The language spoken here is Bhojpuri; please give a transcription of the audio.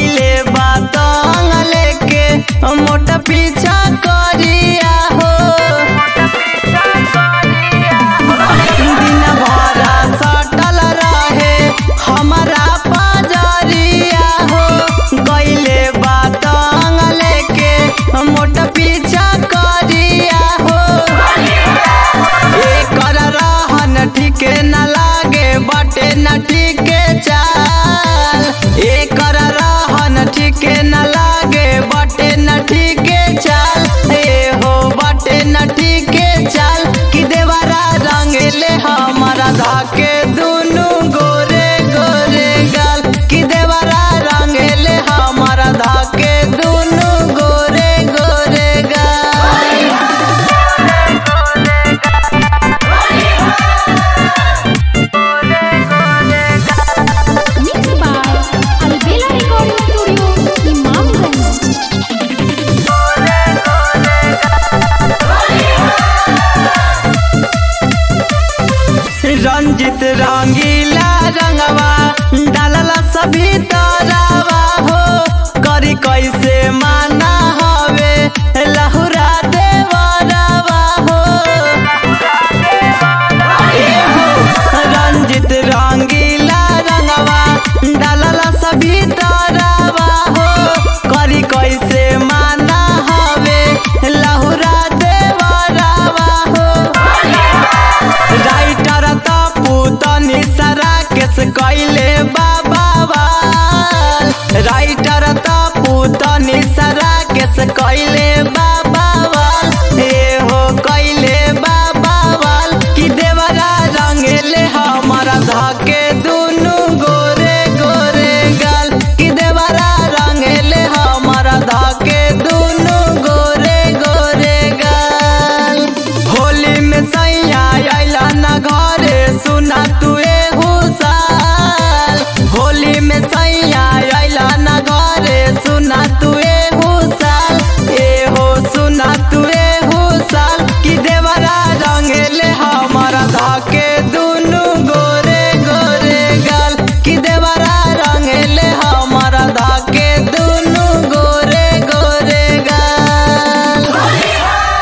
कैले बातंग लेके मोटा पीछा करिया हो दिन भर सटल रहे हमारा पजरिया हो कैले बातंग लेके मोटा पीछा करिया हो एकर रहन ठीके न लागे बटे न ठीके चाल एकर रहन ठीके न लागे बटे न ठीके चाल ए हो बटे न ठीके चाल कि देवरा रंगले हमारा धाके दुनु गोरे गोरे गाल कि देवरा रंगले हमारा धाके दुनु गोरे गोरे गाल Mixed by Albela Recording Studio, Imamganj. Ranjit रंगीला रंगवा डालला सभी तरवा हो करी कैसे माना हवे लहुरा देवरवा हो ए हो रंजित रंगीला रंगवा डालला सभी तरवा हो करी कैसे माना हवे लहुरा देवरवा हो राइटर त पुतनी सारा केस कैले बाबा राइटर त पुतनी सारा केस कैले